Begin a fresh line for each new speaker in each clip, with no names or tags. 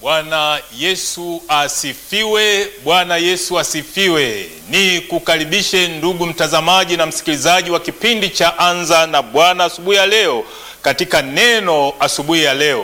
Bwana Yesu asifiwe! Bwana Yesu asifiwe! Ni kukaribishe ndugu mtazamaji na msikilizaji wa kipindi cha Anza na Bwana asubuhi ya leo, katika neno asubuhi ya leo,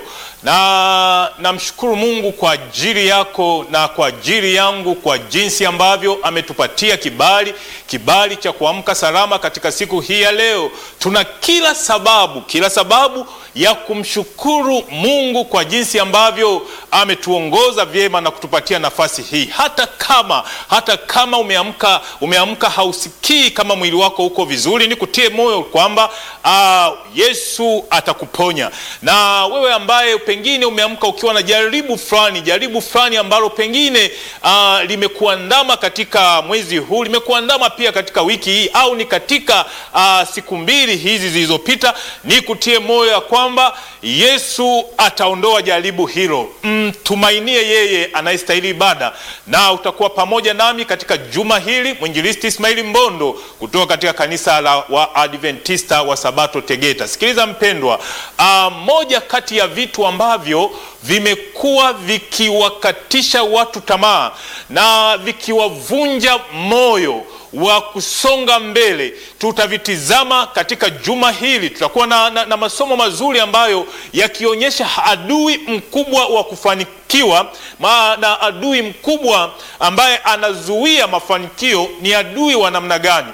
na namshukuru Mungu kwa ajili yako na kwa ajili yangu kwa jinsi ambavyo ametupatia kibali, kibali cha kuamka salama katika siku hii ya leo. Tuna kila sababu, kila sababu ya kumshukuru Mungu kwa jinsi ambavyo ametuongoza vyema na kutupatia nafasi hii. Hata kama hata kama umeamka umeamka hausikii kama mwili wako uko vizuri, ni kutie moyo kwamba uh, Yesu atakuponya. Na wewe ambaye pengine umeamka ukiwa na jaribu fulani, jaribu fulani ambalo pengine uh, limekuandama katika mwezi huu, limekuandama pia katika wiki hii, au ni katika uh, siku mbili hizi zilizopita, ni kutie moyo ya kwamba Yesu ataondoa jaribu hilo. Mtumainie yeye anayestahili ibada, na utakuwa pamoja nami katika juma hili, mwinjilisti Ismaili Mbondo kutoka katika kanisa la Waadventista wa Sabato Tegeta. Sikiliza mpendwa, uh, moja kati ya vitu ambavyo vimekuwa vikiwakatisha watu tamaa na vikiwavunja moyo wa kusonga mbele tutavitizama katika juma hili. Tutakuwa na, na, na masomo mazuri ambayo yakionyesha adui mkubwa wa kufanikiwa ma, na adui mkubwa ambaye anazuia mafanikio ni adui wa namna gani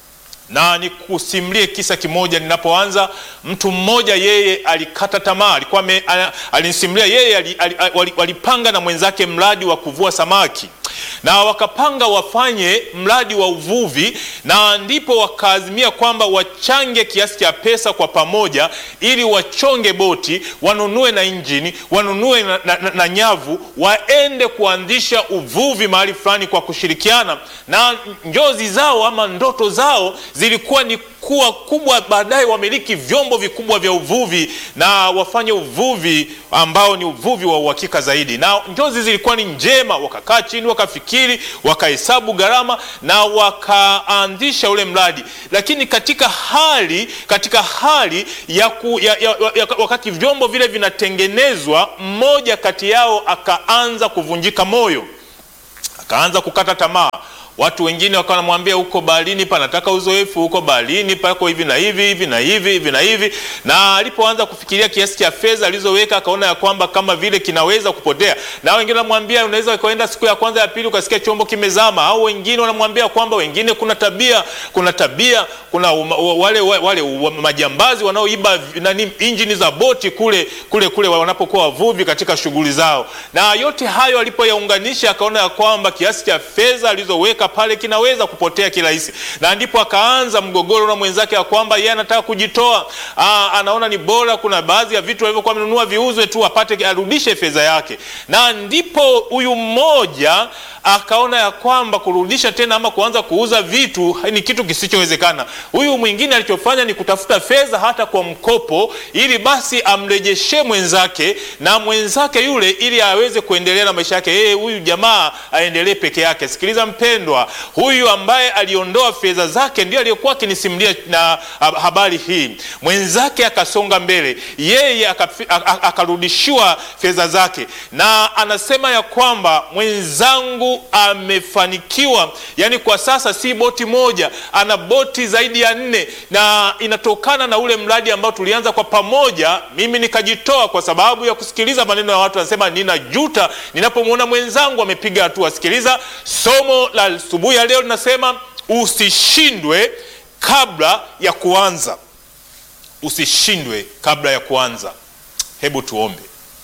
na nikusimulie kisa kimoja. Ninapoanza, mtu mmoja yeye alikata tamaa, alikuwa alinisimulia yeye walipanga na mwenzake mradi wa kuvua samaki na wakapanga wafanye mradi wa uvuvi, na ndipo wakaazimia kwamba wachange kiasi cha pesa kwa pamoja, ili wachonge boti, wanunue na injini, wanunue na, na, na, na nyavu, waende kuanzisha uvuvi mahali fulani kwa kushirikiana, na njozi zao ama ndoto zao zilikuwa ni kuwa kubwa, baadaye wamiliki vyombo vikubwa vya uvuvi na wafanye uvuvi ambao ni uvuvi wa uhakika zaidi, na njozi zilikuwa ni njema. Wakakaa chini, wakafikiri, wakahesabu gharama na wakaanzisha ule mradi, lakini katika hali katika hali ya, ku, ya, ya, ya wakati vyombo vile vinatengenezwa, mmoja kati yao akaanza kuvunjika moyo, akaanza kukata tamaa. Watu wengine wakawa wanamwambia huko baharini panataka uzoefu, huko baharini pako hivi na hivi hivi na hivi hivi na hivi. Na alipoanza kufikiria kiasi cha fedha alizoweka, akaona ya kwamba kama vile kinaweza kupotea. Na wengine wanamwambia unaweza ukaenda siku ya kwanza ya pili ukasikia chombo kimezama, au wengine wanamwambia kwamba wengine kuna tabia kuna tabia kuna wale, wale, wale majambazi wanaoiba nani injini za boti kule kule kule wanapokuwa wavuvi katika shughuli zao. Na yote hayo alipoyaunganisha, akaona ya kwamba kiasi cha fedha alizoweka pale kinaweza kupotea kirahisi, na ndipo akaanza mgogoro na mwenzake ya kwamba yeye anataka kujitoa. Aa, anaona ni bora kuna baadhi ya vitu alivyokuwa amenunua viuzwe tu apate arudishe fedha yake, na ndipo huyu mmoja akaona ya kwamba kurudisha tena ama kuanza kuuza vitu ni kitu kisichowezekana. Huyu mwingine alichofanya ni kutafuta fedha hata kwa mkopo, ili basi amrejeshe mwenzake na mwenzake yule, ili aweze kuendelea na maisha yake yeye, huyu jamaa aendelee peke yake. Sikiliza mpendwa, huyu ambaye aliondoa fedha zake ndio aliyekuwa akinisimulia na habari hii. Mwenzake akasonga mbele, yeye akarudishiwa fedha zake, na anasema ya kwamba mwenzangu amefanikiwa. Yani kwa sasa si boti moja, ana boti zaidi ya nne, na inatokana na ule mradi ambao tulianza kwa pamoja. Mimi nikajitoa kwa sababu ya kusikiliza maneno ya watu, anasema ninajuta ninapomwona mwenzangu amepiga hatua. Sikiliza somo la asubuhi ya leo linasema usishindwe kabla ya kuanza. Usishindwe kabla ya kuanza. Hebu tuombe.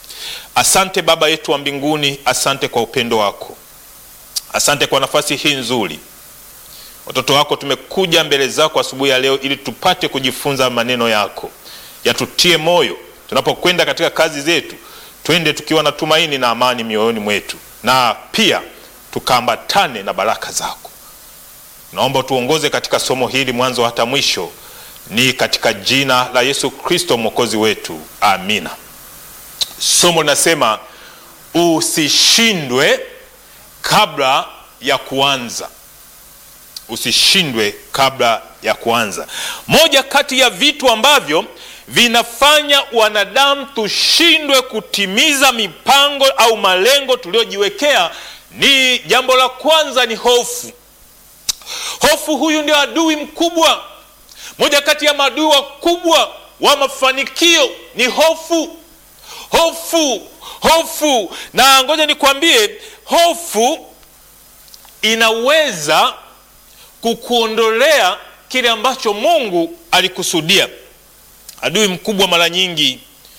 Asante Baba yetu wa mbinguni, asante kwa upendo wako, asante kwa nafasi hii nzuri. Watoto wako tumekuja mbele zako asubuhi ya leo ili tupate kujifunza maneno yako, yatutie moyo tunapokwenda katika kazi zetu, twende tukiwa na tumaini na amani mioyoni mwetu, na pia tukaambatane na baraka zako. Naomba tuongoze katika somo hili mwanzo hata mwisho, ni katika jina la Yesu Kristo mwokozi wetu, amina. Somo linasema usishindwe kabla ya kuanza. Usishindwe kabla ya kuanza. Moja kati ya vitu ambavyo vinafanya wanadamu tushindwe kutimiza mipango au malengo tuliyojiwekea ni jambo la kwanza ni hofu hofu huyu ndio adui mkubwa moja kati ya maadui wakubwa wa mafanikio ni hofu hofu hofu na ngoja nikwambie hofu inaweza kukuondolea kile ambacho mungu alikusudia adui mkubwa mara nyingi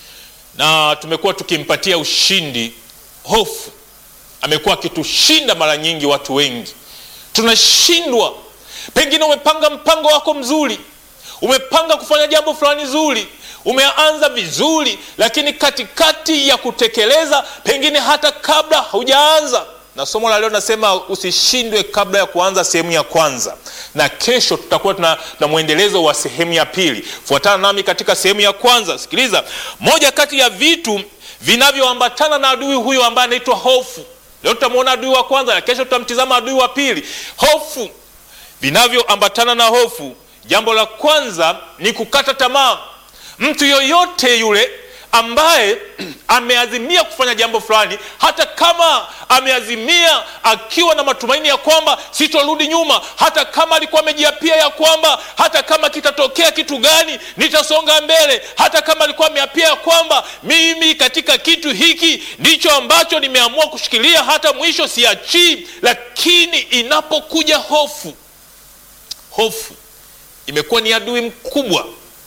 na tumekuwa tukimpatia ushindi hofu amekuwa akitushinda mara nyingi watu wengi tunashindwa pengine umepanga mpango wako mzuri umepanga kufanya jambo fulani zuri umeanza vizuri lakini katikati ya kutekeleza pengine hata kabla haujaanza na somo la leo nasema usishindwe kabla ya kuanza sehemu ya kwanza na kesho tutakuwa tuna, na mwendelezo wa sehemu ya pili fuatana nami katika sehemu ya kwanza sikiliza moja kati ya vitu vinavyoambatana na adui huyo ambaye anaitwa hofu leo tutamwona adui wa kwanza na kesho tutamtizama adui wa pili hofu vinavyoambatana na hofu jambo la kwanza ni kukata tamaa mtu yoyote yule ambaye ameazimia kufanya jambo fulani hata kama ameazimia akiwa na matumaini ya kwamba sitorudi nyuma hata kama alikuwa amejiapia ya kwamba hata kama kitatokea kitu gani nitasonga mbele hata kama alikuwa ameapia ya kwamba mimi katika kitu hiki ndicho ambacho nimeamua kushikilia hata mwisho siachii lakini inapokuja hofu hofu imekuwa ni adui mkubwa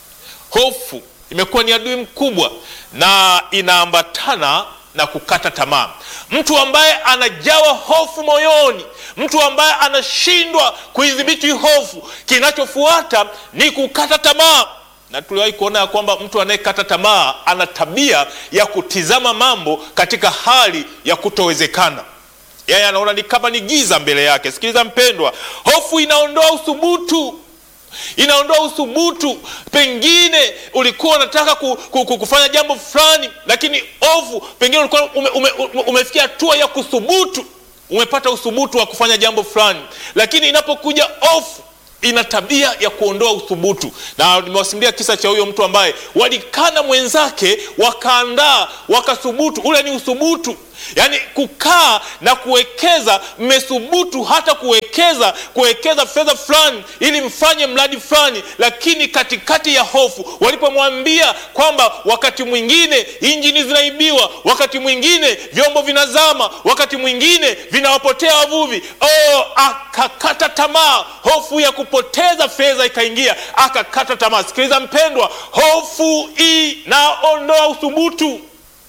hofu imekuwa ni adui mkubwa na inaambatana na kukata tamaa mtu ambaye anajawa hofu moyoni mtu ambaye anashindwa kuidhibiti hofu kinachofuata ni kukata tamaa na tuliwahi kuona ya kwamba mtu anayekata tamaa ana tabia ya kutizama mambo katika hali ya kutowezekana yeye anaona ni kama ni giza mbele yake sikiliza mpendwa hofu inaondoa uthubutu inaondoa uthubutu pengine ulikuwa unataka ku, ku, ku, kufanya jambo fulani lakini ovu pengine ulikuwa ume, ume, ume, umefikia hatua ya kuthubutu umepata uthubutu wa kufanya jambo fulani lakini inapokuja ofu ina tabia ya kuondoa uthubutu na nimewasimulia kisa cha huyo mtu ambaye walikana mwenzake wakaandaa wakathubutu ule ni uthubutu yaani kukaa na kuwekeza mmethubutu hata kuwekeza kuwekeza fedha fulani ili mfanye mradi fulani lakini katikati ya hofu walipomwambia kwamba wakati mwingine injini zinaibiwa wakati mwingine vyombo vinazama wakati mwingine vinawapotea wavuvi oh, akakata tamaa hofu ya kupoteza fedha ikaingia akakata tamaa sikiliza mpendwa hofu inaondoa uthubutu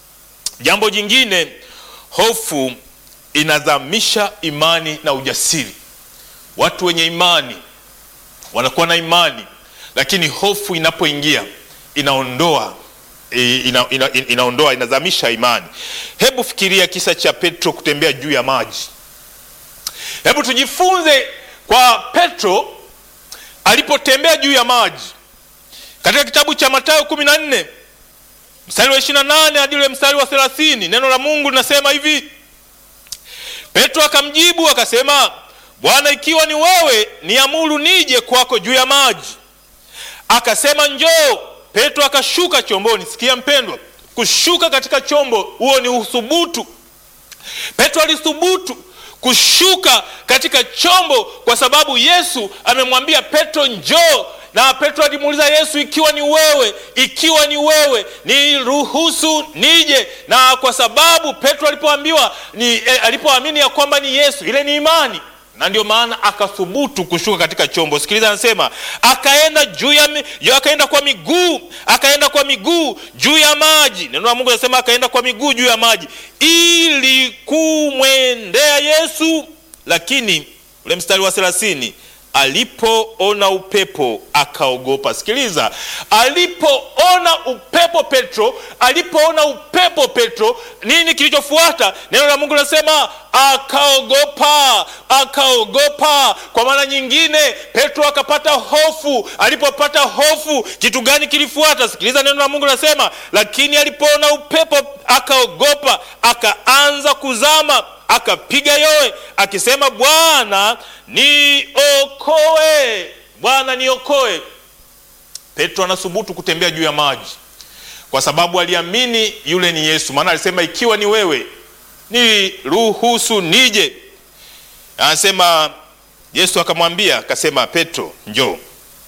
jambo jingine hofu inadhamisha imani na ujasiri watu wenye imani wanakuwa na imani lakini hofu inapoingia inaondoa ina, ina, ina, inaondoa inadhamisha imani hebu fikiria kisa cha petro kutembea juu ya maji hebu tujifunze kwa petro alipotembea juu ya maji katika kitabu cha matayo kumi na nne mstari wa ishirina nane hadi ule mstari wa thelathini neno la mungu linasema hivi petro akamjibu akasema bwana ikiwa ni wewe niamuru nije kwako juu ya maji akasema njoo petro akashuka chomboni sikia mpendwa kushuka katika chombo huo ni uthubutu petro alithubutu kushuka katika chombo kwa sababu yesu amemwambia petro njoo na petro alimuuliza yesu ikiwa ni wewe ikiwa ni wewe niruhusu nije na kwa sababu petro alipoambiwa ni eh, alipoamini ya kwamba ni yesu ile ni imani na ndio maana akathubutu kushuka katika chombo sikiliza anasema akaenda juu ya mi- akaenda kwa miguu akaenda kwa miguu juu ya maji neno la mungu anasema akaenda kwa miguu juu ya maji ili kumwendea yesu lakini ule mstari wa thelathini alipoona upepo akaogopa sikiliza alipoona upepo petro alipoona upepo petro nini kilichofuata neno la mungu linasema akaogopa akaogopa kwa maana nyingine petro akapata hofu alipopata hofu kitu gani kilifuata sikiliza neno la mungu linasema lakini alipoona upepo akaogopa akaanza kuzama akapiga yowe akisema bwana niokoe bwana niokoe Petro anasubutu kutembea juu ya maji kwa sababu aliamini yule ni Yesu, maana alisema ikiwa ni wewe niruhusu nije. Anasema Yesu akamwambia akasema, Petro njoo.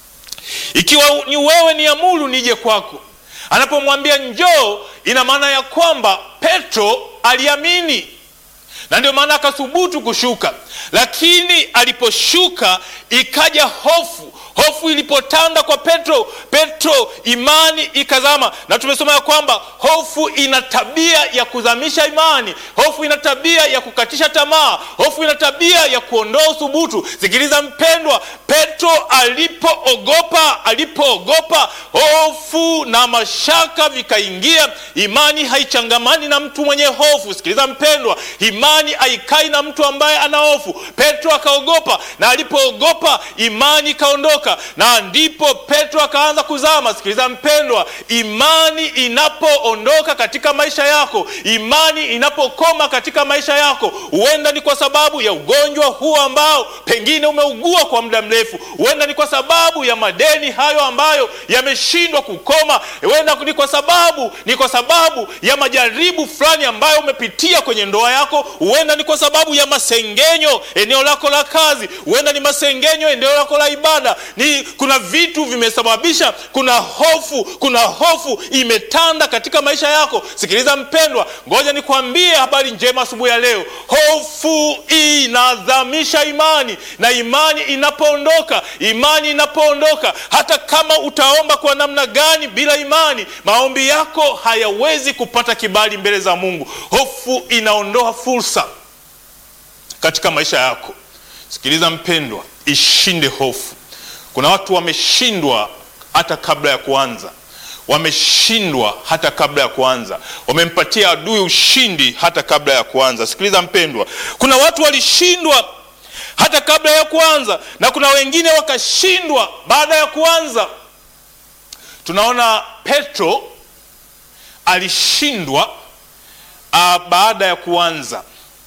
Ikiwa ni wewe niamuru nije kwako. Anapomwambia njoo, ina maana ya kwamba Petro aliamini na ndio maana akathubutu kushuka, lakini aliposhuka ikaja hofu. Hofu ilipotanda kwa Petro, Petro imani ikazama, na tumesoma ya kwamba hofu ina tabia ya kuzamisha imani. Hofu ina tabia ya kukatisha tamaa. Hofu ina tabia ya kuondoa uthubutu. Sikiliza mpendwa, Petro alipoogopa, alipoogopa hofu na mashaka vikaingia. Imani haichangamani na mtu mwenye hofu. Sikiliza mpendwa, imani haikai na mtu ambaye ana hofu. Petro akaogopa, na alipoogopa imani ikaondoka, na ndipo Petro akaanza kuzama. Sikiliza mpendwa, imani inapoondoka katika maisha yako, imani inapokoma katika maisha yako, huenda ni kwa sababu ya ugonjwa huu ambao pengine umeugua kwa muda mrefu, huenda ni kwa sababu ya madeni hayo ambayo yameshindwa kukoma, huenda ni kwa sababu ni kwa sababu ya majaribu fulani ambayo umepitia kwenye ndoa yako, huenda ni kwa sababu ya masengenyo eneo lako la kazi, huenda ni masengenyo eneo lako la ibada. Ni kuna vitu vimesababisha, kuna hofu, kuna hofu imetanda katika maisha yako. Sikiliza mpendwa, ngoja nikwambie habari njema asubuhi ya leo. Hofu inadhamisha imani, na imani inapoondoka, imani inapoondoka, hata kama utaomba kwa namna gani, bila imani maombi yako hayawezi kupata kibali mbele za Mungu. Hofu inaondoa fursa katika maisha yako. Sikiliza mpendwa, ishinde hofu. Kuna watu wameshindwa hata kabla ya kuanza, wameshindwa hata kabla ya kuanza, wamempatia adui ushindi hata kabla ya kuanza. Sikiliza mpendwa, kuna watu walishindwa hata kabla ya kuanza, na kuna wengine wakashindwa baada ya kuanza. Tunaona Petro alishindwa uh, baada ya kuanza.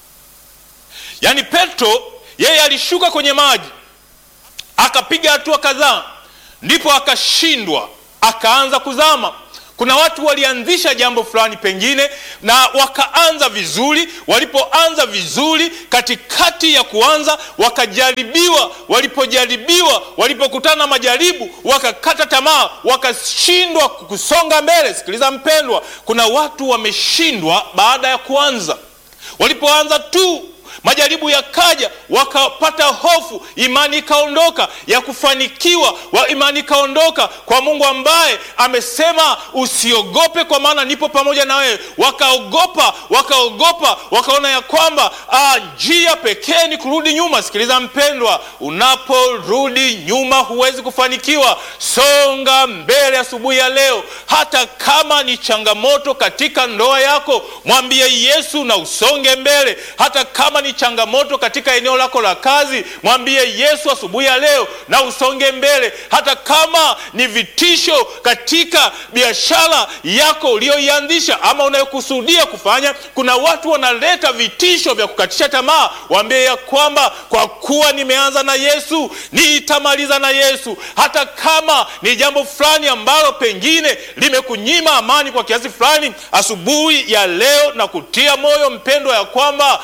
Yaani Petro yeye alishuka kwenye maji akapiga hatua kadhaa, ndipo akashindwa, akaanza kuzama. Kuna watu walianzisha jambo fulani pengine na wakaanza vizuri. Walipoanza vizuri, katikati ya kuanza wakajaribiwa. Walipojaribiwa, walipokutana na majaribu, wakakata tamaa, wakashindwa kusonga mbele. Sikiliza mpendwa, kuna watu wameshindwa baada ya kuanza. Walipoanza tu majaribu yakaja, wakapata hofu, imani ikaondoka ya kufanikiwa wa imani ikaondoka kwa Mungu ambaye amesema usiogope, kwa maana nipo pamoja na wewe. Wakaogopa, wakaogopa, wakaona ya kwamba ah, njia pekee ni kurudi nyuma. Sikiliza mpendwa, unaporudi nyuma huwezi kufanikiwa. Songa mbele asubuhi ya leo, hata kama ni changamoto katika ndoa yako, mwambie Yesu na usonge mbele. Hata kama ni changamoto katika eneo lako la kazi, mwambie Yesu asubuhi ya leo na usonge mbele. Hata kama ni vitisho katika biashara yako uliyoianzisha ama unayokusudia kufanya, kuna watu wanaleta vitisho vya kukatisha tamaa. Waambie ya kwamba kwa kuwa nimeanza na Yesu nitamaliza na Yesu. Hata kama ni jambo fulani ambalo pengine limekunyima amani kwa kiasi fulani, asubuhi ya leo na kutia moyo mpendwa, ya kwamba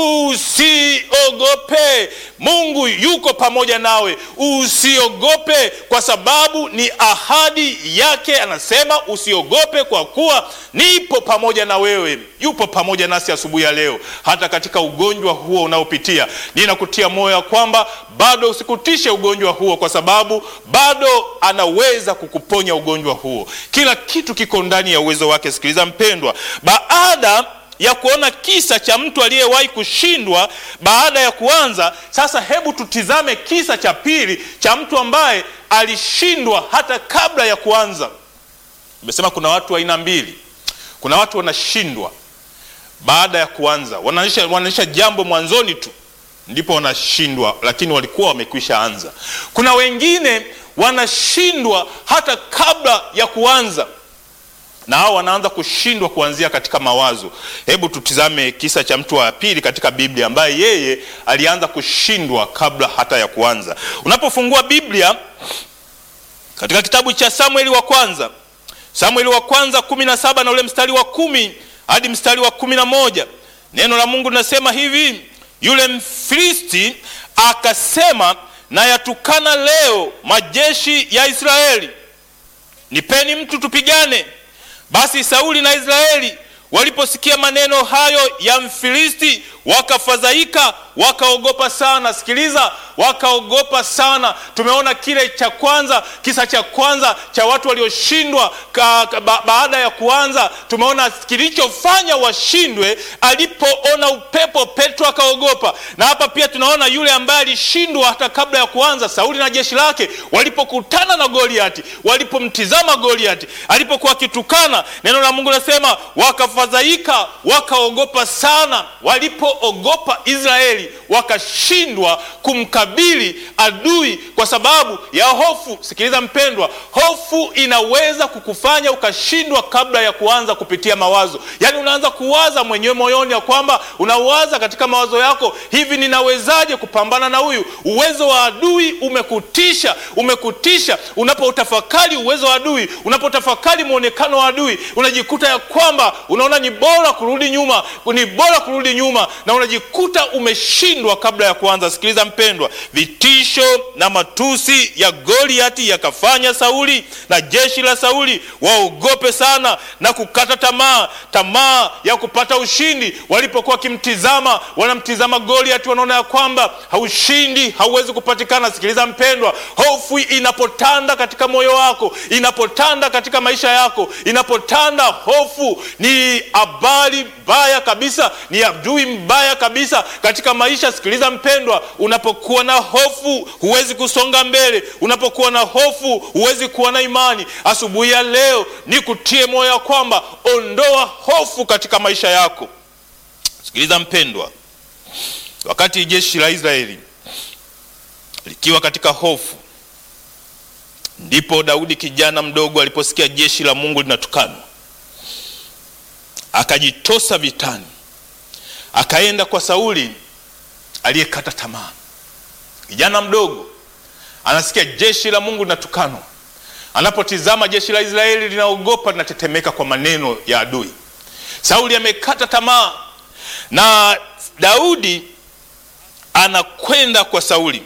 Usiogope, Mungu yuko pamoja nawe. Usiogope kwa sababu ni ahadi yake. Anasema usiogope kwa kuwa nipo pamoja na wewe. Yupo pamoja nasi asubuhi ya leo, hata katika ugonjwa huo unaopitia. Ninakutia moyo ya kwamba bado usikutishe ugonjwa huo, kwa sababu bado anaweza kukuponya ugonjwa huo. Kila kitu kiko ndani ya uwezo wake. Sikiliza mpendwa, baada ya kuona kisa cha mtu aliyewahi kushindwa baada ya kuanza. Sasa hebu tutizame kisa cha pili cha mtu ambaye alishindwa hata kabla ya kuanza. Nimesema kuna watu aina mbili. Kuna watu wanashindwa baada ya kuanza, wanaonyesha wanaonyesha jambo mwanzoni tu ndipo wanashindwa, lakini walikuwa wamekwisha anza. Kuna wengine wanashindwa hata kabla ya kuanza na hao wanaanza kushindwa kuanzia katika mawazo. Hebu tutizame kisa cha mtu wa pili katika Biblia ambaye yeye alianza kushindwa kabla hata ya kuanza. Unapofungua Biblia katika kitabu cha Samueli wa kwanza, Samueli wa kwanza kumi na saba na ule mstari wa kumi hadi mstari wa kumi na moja neno la Mungu linasema hivi: yule Mfilisti akasema, na yatukana leo majeshi ya Israeli, nipeni mtu tupigane. Basi Sauli na Israeli waliposikia maneno hayo ya Mfilisti wakafadhaika, wakaogopa sana. Sikiliza, wakaogopa sana. Tumeona kile cha kwanza, kisa cha kwanza cha watu walioshindwa ba, baada ya kuanza. Tumeona kilichofanya washindwe, alipoona upepo, Petro akaogopa. Na hapa pia tunaona yule ambaye alishindwa hata kabla ya kuanza, Sauli na jeshi lake walipokutana na Goliati, walipomtizama Goliati alipokuwa akitukana, neno la Mungu nasema wakafadhaika, wakaogopa sana. Walipoogopa Israeli wakashindwa kumkabili adui kwa sababu ya hofu. Sikiliza mpendwa, hofu inaweza kukufanya ukashindwa kabla ya kuanza kupitia mawazo. Yaani unaanza kuwaza mwenyewe moyoni ya kwamba unawaza katika mawazo yako, hivi ninawezaje kupambana na huyu? Uwezo wa adui umekutisha, umekutisha. Unapoutafakari uwezo wa adui, unapotafakari mwonekano wa adui, unajikuta ya kwamba unaona ni bora kurudi nyuma, ni bora kurudi nyuma, na unajikuta umeshindwa kabla ya kuanza. Sikiliza mpendwa, vitisho na matusi ya Goliati yakafanya Sauli na jeshi la Sauli waogope sana na kukata tamaa, tamaa ya kupata ushindi. Walipokuwa wakimtizama, wanamtizama Goliati, wanaona ya kwamba haushindi hauwezi kupatikana. Sikiliza mpendwa, hofu inapotanda katika moyo wako, inapotanda katika maisha yako, inapotanda hofu, ni habari mbaya kabisa, ni adui mbaya kabisa katika maisha. Sikiliza mpendwa, unapokuwa na hofu huwezi kusonga mbele. Unapokuwa na hofu huwezi kuwa na imani. Asubuhi ya leo ni kutie moyo ya kwamba ondoa hofu katika maisha yako. Sikiliza mpendwa, wakati jeshi la Israeli likiwa katika hofu, ndipo Daudi kijana mdogo aliposikia jeshi la Mungu linatukanwa, akajitosa vitani, akaenda kwa Sauli aliyekata tamaa. Kijana mdogo anasikia jeshi la Mungu linatukanwa, anapotizama jeshi la Israeli linaogopa, linatetemeka kwa maneno ya adui. Sauli amekata tamaa, na Daudi anakwenda kwa Sauli,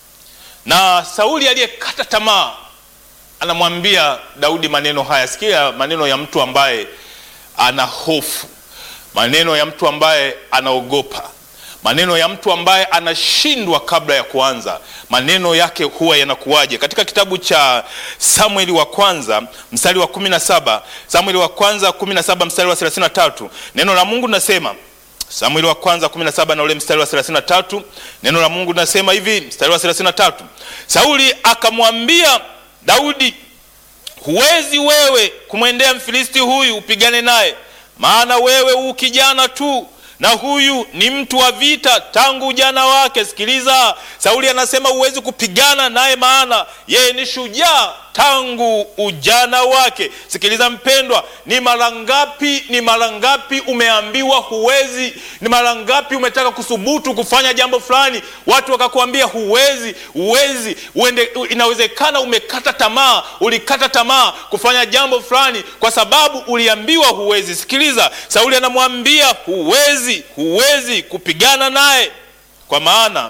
na Sauli aliyekata tamaa anamwambia Daudi maneno haya. Sikia maneno ya mtu ambaye ana hofu, maneno ya mtu ambaye anaogopa maneno ya mtu ambaye anashindwa kabla ya kuanza. Maneno yake huwa yanakuwaje? Katika kitabu cha Samueli wa kwanza mstari wa kumi na saba Samueli wa kwanza kumi na saba mstari wa thelathini na tatu neno la Mungu linasema Samueli wa kwanza kumi na saba na ule mstari wa thelathini na tatu neno la Mungu linasema hivi, mstari wa thelathini na tatu Sauli akamwambia Daudi, huwezi wewe kumwendea Mfilisti huyu upigane naye, maana wewe u kijana tu na huyu ni mtu wa vita tangu ujana wake. Sikiliza, Sauli anasema huwezi kupigana naye, maana yeye ni shujaa tangu ujana wake. Sikiliza mpendwa, ni mara ngapi, ni mara ngapi umeambiwa huwezi? Ni mara ngapi umetaka kuthubutu kufanya jambo fulani, watu wakakuambia huwezi, huwezi, uende. Inawezekana umekata tamaa, ulikata tamaa kufanya jambo fulani kwa sababu uliambiwa huwezi. Sikiliza, Sauli anamwambia huwezi, huwezi kupigana naye, kwa maana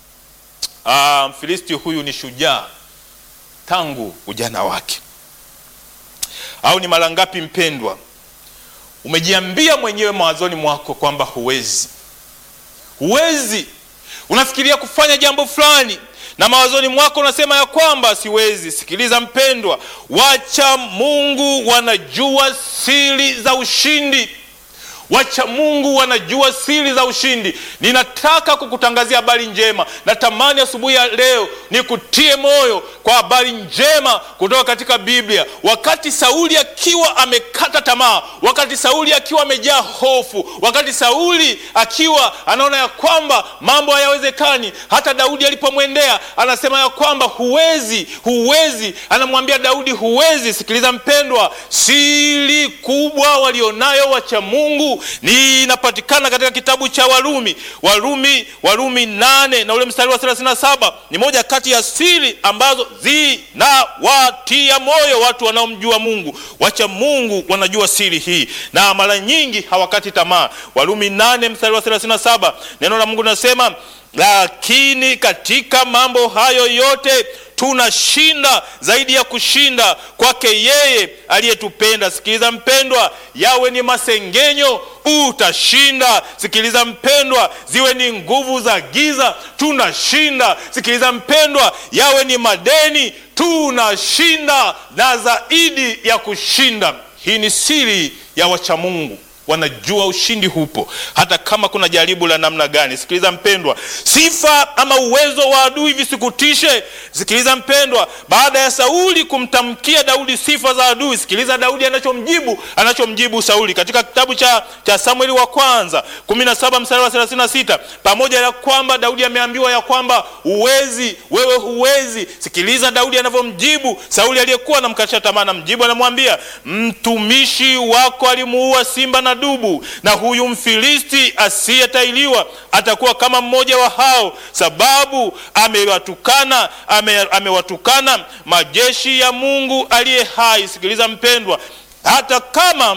ah, Mfilisti huyu ni shujaa tangu ujana wake. Au ni mara ngapi mpendwa, umejiambia mwenyewe mawazoni mwako kwamba huwezi, huwezi. Unafikiria kufanya jambo fulani na mawazoni mwako unasema ya kwamba siwezi. Sikiliza mpendwa, wacha Mungu wanajua siri za ushindi wacha Mungu wanajua siri za ushindi. Ninataka kukutangazia habari njema. Natamani asubuhi ya leo nikutie moyo kwa habari njema kutoka katika Biblia. Wakati Sauli akiwa amekata tamaa, wakati Sauli akiwa amejaa hofu, wakati Sauli akiwa anaona ya kwamba mambo hayawezekani, hata Daudi alipomwendea anasema ya kwamba huwezi, huwezi, anamwambia Daudi huwezi. Sikiliza mpendwa, siri kubwa walionayo wacha Mungu Mungu ni inapatikana katika kitabu cha Warumi, Warumi, Warumi nane na ule mstari wa 37 ni moja kati ya siri ambazo zinawatia moyo watu wanaomjua Mungu. Wacha Mungu wanajua siri hii na mara nyingi hawakati tamaa. Warumi nane mstari wa 37 neno la Mungu linasema lakini katika mambo hayo yote tunashinda zaidi ya kushinda kwake yeye aliyetupenda. Sikiliza mpendwa, yawe ni masengenyo, utashinda. Sikiliza mpendwa, ziwe ni nguvu za giza, tunashinda. Sikiliza mpendwa, yawe ni madeni, tunashinda na zaidi ya kushinda. Hii ni siri ya wachamungu wanajua ushindi hupo hata kama kuna jaribu la namna gani. Sikiliza mpendwa, sifa ama uwezo wa adui visikutishe. Sikiliza mpendwa, baada ya Sauli kumtamkia Daudi sifa za adui, sikiliza Daudi anachomjibu anachomjibu Sauli katika kitabu cha, cha Samueli wa kwanza 17 mstari wa 36. Pamoja na kwamba Daudi ameambiwa ya kwamba uwezi, wewe huwezi, sikiliza Daudi anavyomjibu Sauli aliyekuwa anamkatisha tamaa. Namjibu, anamwambia mtumishi wako alimuua simba na dubu na huyu Mfilisti asiyetailiwa atakuwa kama mmoja wa hao, sababu amewatukana ame, amewatukana majeshi ya Mungu aliye hai. Sikiliza mpendwa, hata kama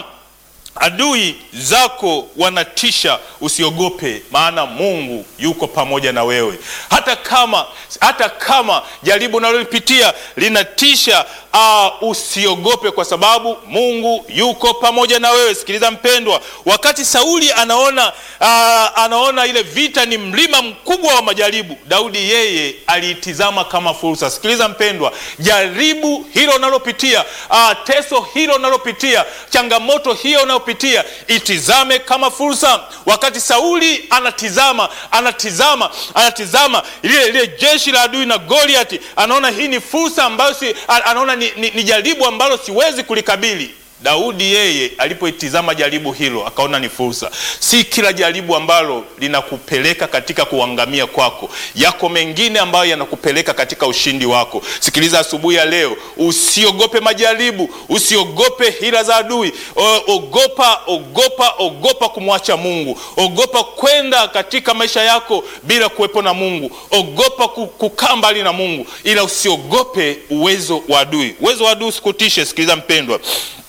adui zako wanatisha, usiogope, maana Mungu yuko pamoja na wewe. Hata kama hata kama jaribu unalolipitia linatisha, uh, usiogope, kwa sababu Mungu yuko pamoja na wewe. Sikiliza mpendwa, wakati Sauli anaona uh, anaona ile vita ni mlima mkubwa wa majaribu, Daudi yeye aliitizama kama fursa. Sikiliza mpendwa, jaribu hilo unalopitia, uh, teso hilo unalopitia, changamoto hiyo unayopitia, itizame kama fursa. Wakati Sauli anatizama anatizama anatizama lile lile jeshi la adui na Goliati, anaona hii ni fursa ambayo si, anaona ni, ni, ni jaribu ambalo siwezi kulikabili. Daudi yeye alipoitizama jaribu hilo akaona ni fursa. Si kila jaribu ambalo linakupeleka katika kuangamia kwako, yako mengine ambayo yanakupeleka katika ushindi wako. Sikiliza asubuhi ya leo, usiogope majaribu, usiogope hila za adui. O, ogopa ogopa ogopa kumwacha Mungu, ogopa kwenda katika maisha yako bila kuwepo na Mungu, ogopa kukaa mbali na Mungu, ila usiogope uwezo wa adui. Uwezo wa adui usikutishe. Sikiliza mpendwa,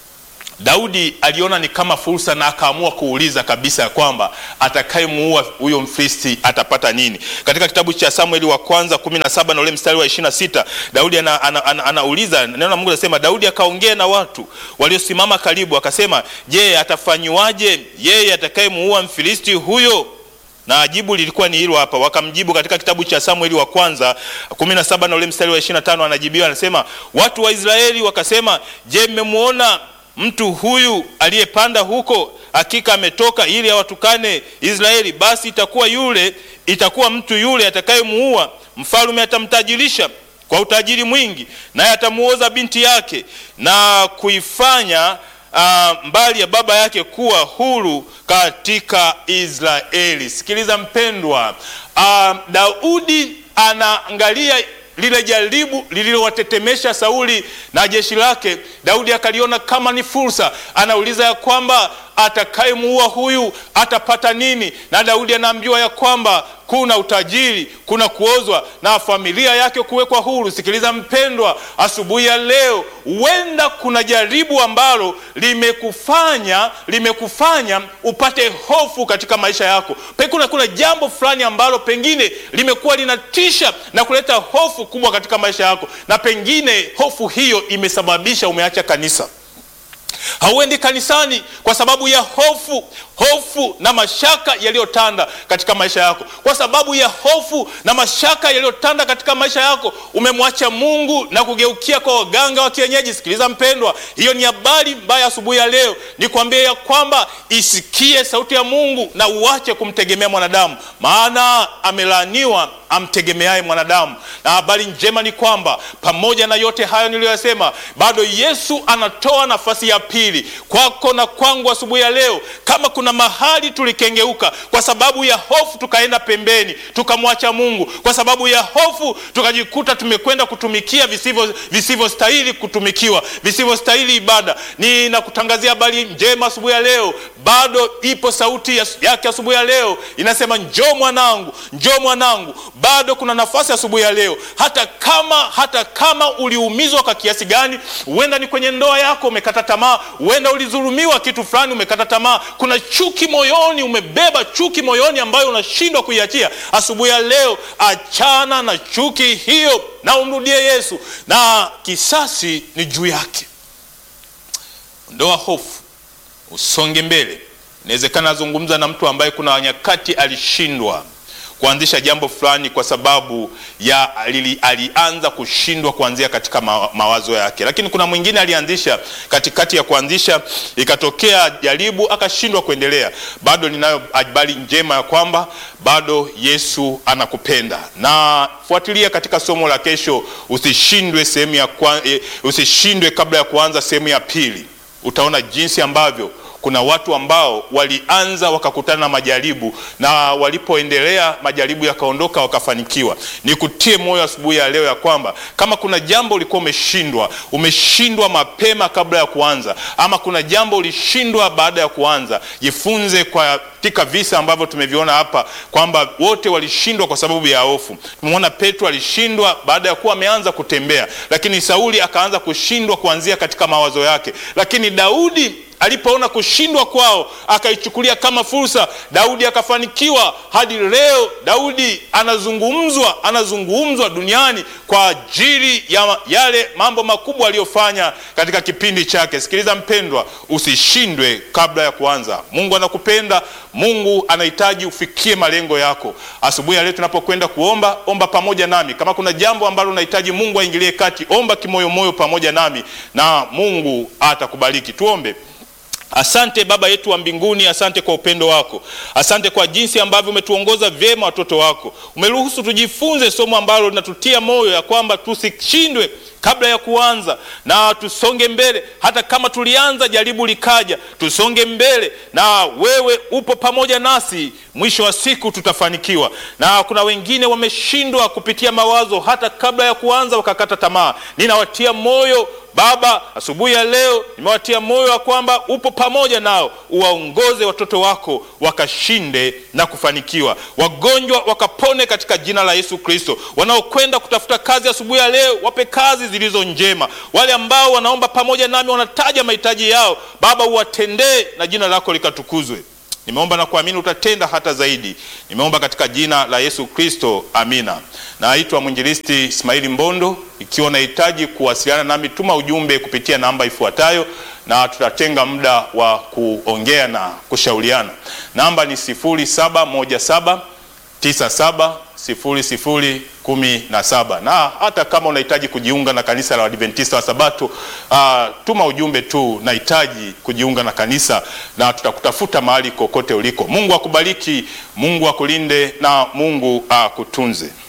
Daudi aliona ni kama fursa na akaamua kuuliza kabisa ya kwamba atakayemuua huyo Mfilisti atapata nini. Katika kitabu cha Samueli wa kwanza 17 na ule mstari wa 26, Daudi ana, ana, ana, anauliza neno la Mungu linasema, Daudi akaongea na watu waliosimama karibu, akasema, je, atafanyiwaje yeye atakayemuua Mfilisti huyo? na jibu lilikuwa ni hilo hapa. Wakamjibu katika kitabu cha Samueli wa kwanza 17 na ule mstari wa 25, anajibiwa anasema, watu wa Israeli wakasema, je, mmemwona mtu huyu aliyepanda huko? Hakika ametoka ili awatukane Israeli. Basi itakuwa yule itakuwa mtu yule atakayemuua mfalme atamtajirisha kwa utajiri mwingi, naye atamuoza binti yake na kuifanya uh, mbali ya baba yake kuwa huru katika Israeli. Sikiliza mpendwa, uh, Daudi anaangalia lile jaribu lililowatetemesha Sauli na jeshi lake. Daudi akaliona kama ni fursa, anauliza ya kwamba atakayemuua huyu atapata nini? Na Daudi anaambiwa ya kwamba kuna utajiri, kuna kuozwa na familia yake kuwekwa huru. Sikiliza mpendwa, asubuhi ya leo, huenda kuna jaribu ambalo limekufanya limekufanya upate hofu katika maisha yako. Kuna, kuna jambo fulani ambalo pengine limekuwa linatisha na kuleta hofu kubwa katika maisha yako, na pengine hofu hiyo imesababisha umeacha kanisa hauendi kanisani kwa sababu ya hofu hofu na mashaka yaliyotanda katika maisha yako. Kwa sababu ya hofu na mashaka yaliyotanda katika maisha yako, umemwacha Mungu na kugeukia kwa waganga wa kienyeji. Sikiliza mpendwa, hiyo ni habari mbaya. Asubuhi ya leo nikwambie ya kwamba isikie sauti ya Mungu na uache kumtegemea mwanadamu, maana amelaaniwa amtegemeaye mwanadamu. Na habari njema ni kwamba pamoja na yote hayo niliyoyasema, bado Yesu anatoa nafasi ya pili hili kwako na kwangu asubuhi ya leo. Kama kuna mahali tulikengeuka kwa sababu ya hofu, tukaenda pembeni, tukamwacha Mungu kwa sababu ya hofu, tukajikuta tumekwenda kutumikia visivyo visivyostahili kutumikiwa, visivyostahili ibada. Ninakutangazia habari njema asubuhi ya leo, bado ipo sauti ya- yake asubuhi ya leo inasema, njoo mwanangu, njoo mwanangu. Bado kuna nafasi asubuhi ya leo, hata kama hata kama uliumizwa kwa kiasi gani, huenda ni kwenye ndoa yako umekata tamaa, huenda ulidhulumiwa kitu fulani umekata tamaa, kuna chuki moyoni, umebeba chuki moyoni ambayo unashindwa kuiachia. Asubuhi ya leo, achana na chuki hiyo na umrudie Yesu, na kisasi ni juu yake. Ondoa hofu, usonge mbele. Inawezekana azungumza na mtu ambaye kuna nyakati alishindwa kuanzisha jambo fulani kwa sababu ya alili, alianza kushindwa kuanzia katika ma, mawazo yake, lakini kuna mwingine alianzisha katikati ya kuanzisha ikatokea jaribu akashindwa kuendelea. Bado ninayo habari njema ya kwamba bado Yesu anakupenda, na fuatilia katika somo la kesho, usishindwe sehemu ya kwa, eh, usishindwe kabla ya kuanza sehemu ya pili. Utaona jinsi ambavyo kuna watu ambao walianza wakakutana na majaribu na walipoendelea majaribu yakaondoka wakafanikiwa. Nikutie moyo asubuhi ya leo ya kwamba kama kuna jambo ulikuwa umeshindwa, umeshindwa mapema kabla ya kuanza, ama kuna jambo ulishindwa baada ya kuanza, jifunze kwa katika visa ambavyo tumeviona hapa kwamba wote walishindwa kwa sababu ya hofu. Tumeona Petro alishindwa baada ya kuwa ameanza kutembea, lakini Sauli akaanza kushindwa kuanzia katika mawazo yake, lakini Daudi alipoona kushindwa kwao akaichukulia kama fursa. Daudi akafanikiwa hadi leo. Daudi anazungumzwa, anazungumzwa duniani kwa ajili ya yale mambo makubwa aliyofanya katika kipindi chake. Sikiliza mpendwa, usishindwe kabla ya kuanza. Mungu anakupenda, Mungu anahitaji ufikie malengo yako. Asubuhi ya leo tunapokwenda kuomba, omba pamoja nami. Kama kuna jambo ambalo unahitaji Mungu aingilie kati, omba kimoyomoyo pamoja nami na Mungu atakubariki. Tuombe. Asante Baba yetu wa mbinguni, asante kwa upendo wako, asante kwa jinsi ambavyo umetuongoza vyema watoto wako. Umeruhusu tujifunze somo ambalo linatutia moyo ya kwamba tusishindwe kabla ya kuanza na tusonge mbele. Hata kama tulianza jaribu likaja, tusonge mbele na wewe upo pamoja nasi, mwisho wa siku tutafanikiwa. Na kuna wengine wameshindwa kupitia mawazo, hata kabla ya kuanza wakakata tamaa. Ninawatia moyo Baba, asubuhi ya leo nimewatia moyo wa kwamba upo pamoja nao, uwaongoze watoto wako wakashinde na kufanikiwa, wagonjwa wakapone katika jina la Yesu Kristo. Wanaokwenda kutafuta kazi asubuhi ya leo, wape kazi zilizo njema. Wale ambao wanaomba pamoja nami, wanataja mahitaji yao, Baba uwatendee na jina lako likatukuzwe. Nimeomba na kuamini utatenda hata zaidi. Nimeomba katika jina la Yesu Kristo, amina. Naitwa mwinjilisti Ismaili Mbondo. Ikiwa unahitaji kuwasiliana nami, tuma ujumbe kupitia namba ifuatayo, na tutatenga muda wa kuongea na kushauriana. Namba ni 0717 97 00 17 na hata kama unahitaji kujiunga na kanisa la Waadventista wa Sabato uh, tuma ujumbe tu, nahitaji kujiunga na kanisa, na tutakutafuta mahali kokote uliko. Mungu akubariki, Mungu akulinde na Mungu akutunze.